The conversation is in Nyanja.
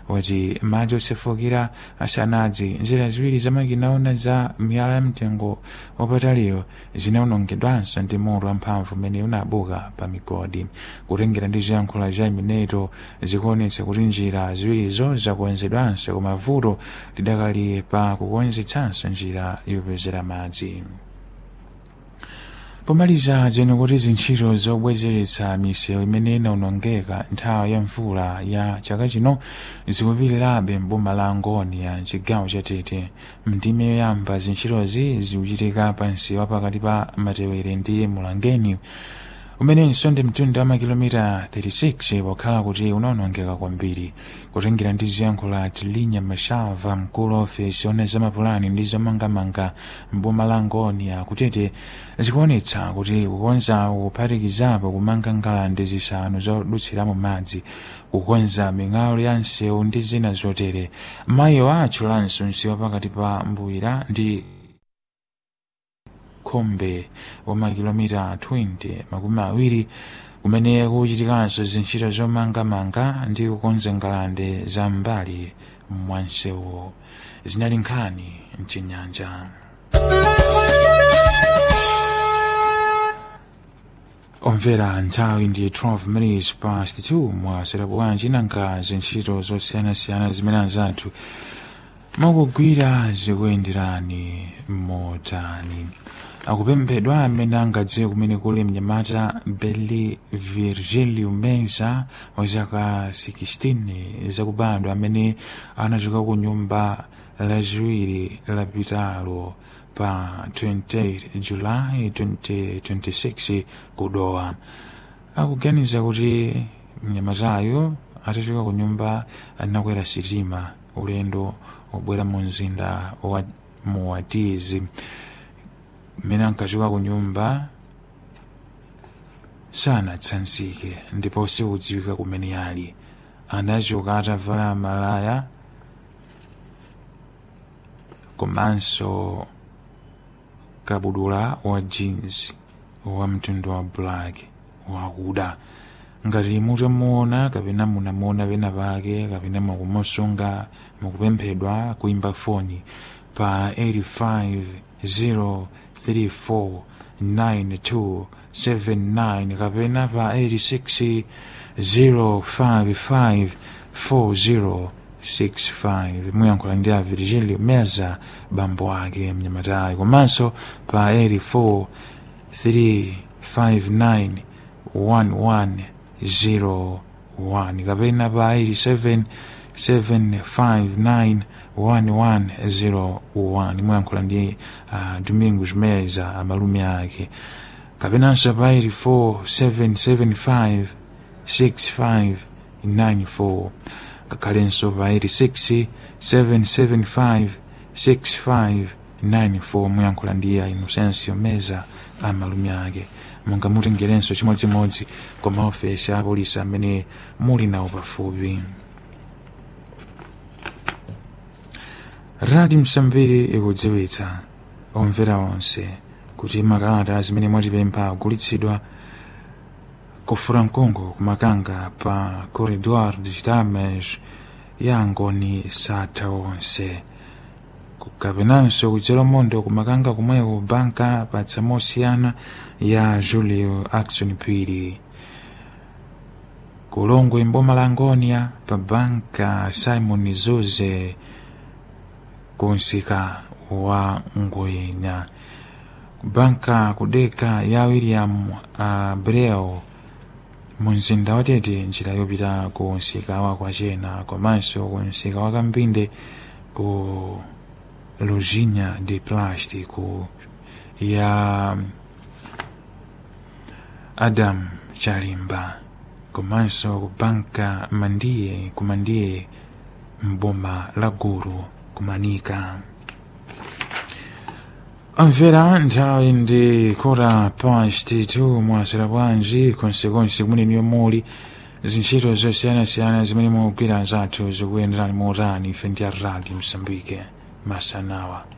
wati madzi osefukira asanadze njira ziwiri zamakinaona za miyala ya mtengo wapataliyo zinawonongedwanso ndi moto wamphamvu umene unabuka pa migodi kutengera ndi ziyankhulo za mineto zikuonetsa kuti njira ziwirizo zakonzedwanso koma vuto lidakali pa kukonzetsanso njira yopezera madzi pomaliza zeno kuti zintchito zobwezeretsa misewu imene inawonongeka nthawi ya mvula ya chaka chino zikupitirabe mboma la ngoni ya chigawo cha tete mndime yoyamba zintchitozi zikuchitika pa msewu pakati pa matewere ndi mulangeni umenenso ndi mtunda wa makilomita 36 pokhala kuti unawonongeka kwambiri kutengera ndi ziyankhulo za tilinya mashava mkulu wa ofesi ona zamapulani ndi zomangamanga mboma la ngoni akutete zikuonetsa kuti kukonza kuphatikizapo kumanga ngalande zisanu zodutsiramo madzi kukonza ming'alu ya msewu ndi zina zotere mayiwo atchulanso msewu pakati pa mbuyira ndi khombe wa makilomita 20 makumi awiri kumene kuchitikanso zintchito zomangamanga ndi kukonza ngalande za mbali mwa msewu zinali nkhani mchinyanja omvera nthawi ndi 12 minutes past 2 mwasera bwanji nanga zintchito zosiyanasiyana zimene anzathu mukugwira zikuyenderani motani akupemphedwa amene angadziwe kumene kuli mnyamata beli virgilio mensa wa zaka 16 zakubadwa amene anachoka ku nyumba laziwiri lapitalo pa 28 julayi 2026 kudowa akuganiza kuti mnyamatayo atachoka ku nyumba anakwera sitima ulendo obwera mu mzinda wa muwatizi mmene ankachoka ku nyumba sanatsanzike ndipo sikudziwika kumene ali anachoka atavala malaya komanso kabudula wa jeans wa mtundu wa black wakuda ngati mutamuona kapena munamuona pena pake kapena mukumusunga mukupemphedwa kuimba foni pa 850349279 kapena pa 860554065 muyankhula ndi a virgilio meza bambo ake mnyamatayi komanso pa 843591101 kapena pa 87 759 1101 muyankhula ndi uh, domingos meza amalume ake kapenanso pa 84775 6594 kakhalenso pa 86 775 6594 muyankhula ndi a inocencio meza amalume ake mungamutengerenso chimodzimodzi kwa maofesi a polisi amene muli nawo pafupi radio msambiri ikudziwitsa omvera onse kuti makalata zimene mwatipempha agulitsidwa kufura mkungu kumakanga pa corridor de chitames ya ngoni satha onse kapenanso kudzera mondo kumakanga kumweko banka patsa mosiyana ya julio action piri kulongwe mboma la ngonia pa banka simon zuze kunsika wa ngoyenya banka kudeka ya william abreu mu mzinda watete njira yopita ku nsika wa kwachena komanso ku nsika wa kambinde ku luzinya de plástico ya adam chalimba komanso ku banka mandiye kumandiye mboma la gulu kumanika amvera nthawi ndi kota past 2 mwasera bwanji konsekonse kumene muli zintchito zosiyanasiyana zimene mugwira zathu zikuyenderani motani ife ndi a radio msambike masanawa